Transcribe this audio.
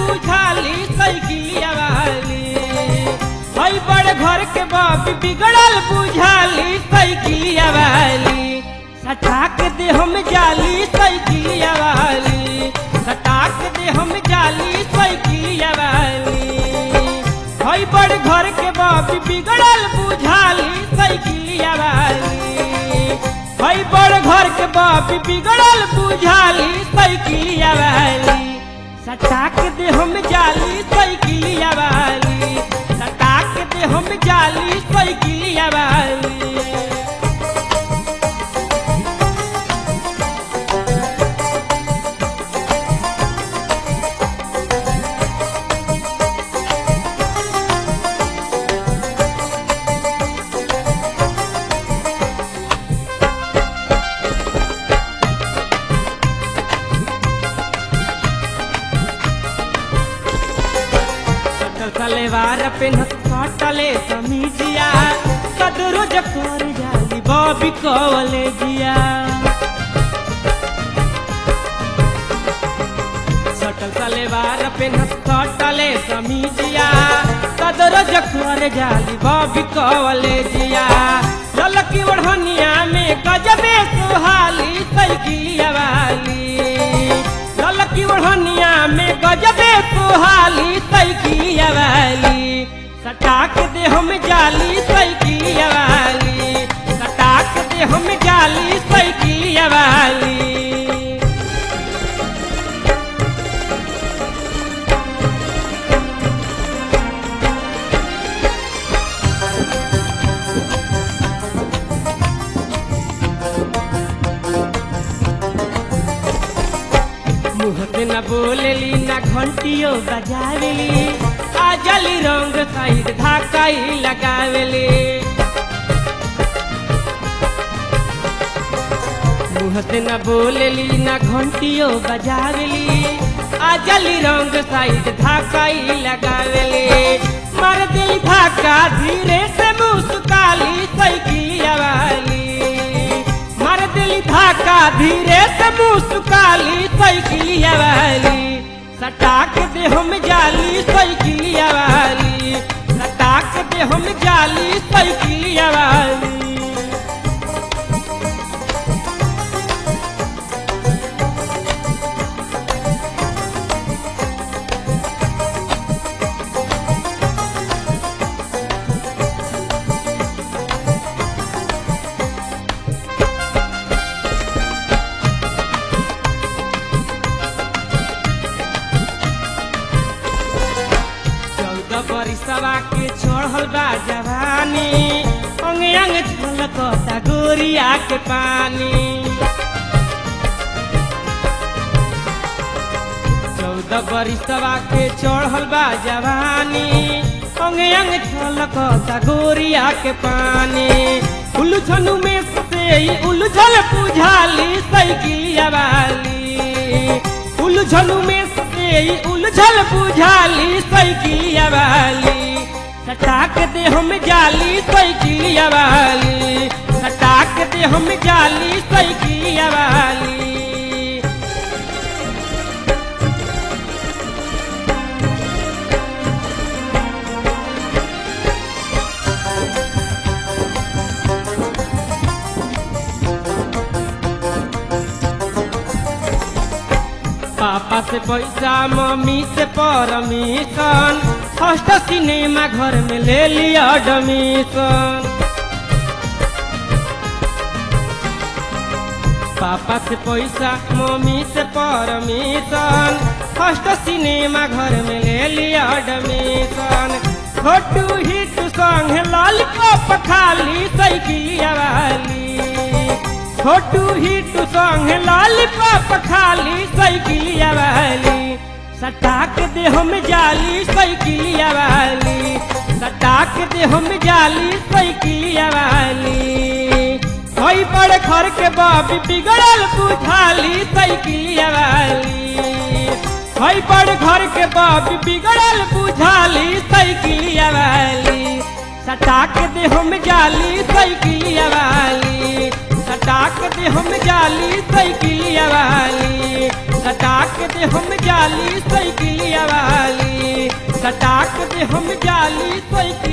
बुझाली साइकिलिया वाली हई बड़ घर के बाप बिगड़ल बुझाली साइकिलिया वाली सटाक दे हम जाली साइकिलिया वाली सटाक दे हम जाली साइकिलिया वाली हई बड़ घर के बाप बिगड़ल बुझाली साइकिलिया वाली हई बड़ घर के बाप बिगड़ल बुझाली साइकिलिया वाली सटाक दे हम जाली साइकिलिया वाली सटाक दे हम जाली साइकिलिया वाली सटल सलेवार पेनत कटले समीजिया कदरो जकर जाली बॉबी कवले जिया सटल सलेवार पेनत कटले समीजिया कदरो जकर जाली बॉबी कवले जिया ललकी ओढ़निया में गजबे सुहाली साइकिलिया वाली ललकी ओढ़निया में गजबे सुहाली साइकिलिया वाली सटाक दे हम जाली साइकिलिया वाली सटाक दे हम जाली साइकिलिया वाली मुँह से न बोलेली न घंटियो बजावेली आ जली रंग साइड धाकाई लगावेली मुँह से न बोलेली न घंटियो बजावेली आ जली रंग साइड धाकाई लगावेली मार दिल धाका धीरे से मुस्काली साइकिलिया वाली मार दिल धाका धीरे से मुस्काली साइकिलिया वाली सटाक दे हम जाली साइकिलिया वाली सटाक दे हम जाली साइकिलिया वाली चौदह बरिसवा के चढ़ल बा जवानी अंग अंग झलकता गोरिया के पानी चौदह बरिसवा के चढ़ल बा जवानी अंग अंग झलकता गोरिया के पानी उलझनु में से ही उलझल बुझाली साइकिलिया वाली उलझनु में से ही उलझल बुझाली साइकिलिया वाली सटाक दे हम जाली साइकिलिया वाली सटाक दे हम जाली साइकिलिया वाली पापा से पैसा मम्मी से परमिशन फर्स्ट सिनेमा घर में ले लिया एडमिशन पापा से पैसा मम्मी से परमिशन फर्स्ट सिनेमा घर में ले लिया एडमिशन छोटू हिट संग लॉलीपॉप खाली साइकिलिया वाली छोटू हिट संग लॉलीपॉप खाली साइकिलिया वाली सटाक दे हम जाली साइकिलिया वाली सटाक दे हम जाली साइकिलिया वाली हई बड़ घर के बाप बिगड़ल बुझाली साइकिलिया वाली हई बड़ घर के बाप बिगड़ल बुझाली साइकिलिया वाली सटाक दे हम जाली साइकिलिया वाली सटाक दे हम जाली साइकिलिया वाली सटाक दे हम जाली साइकिलिया वाली सटाक दे हम जाली साइकिल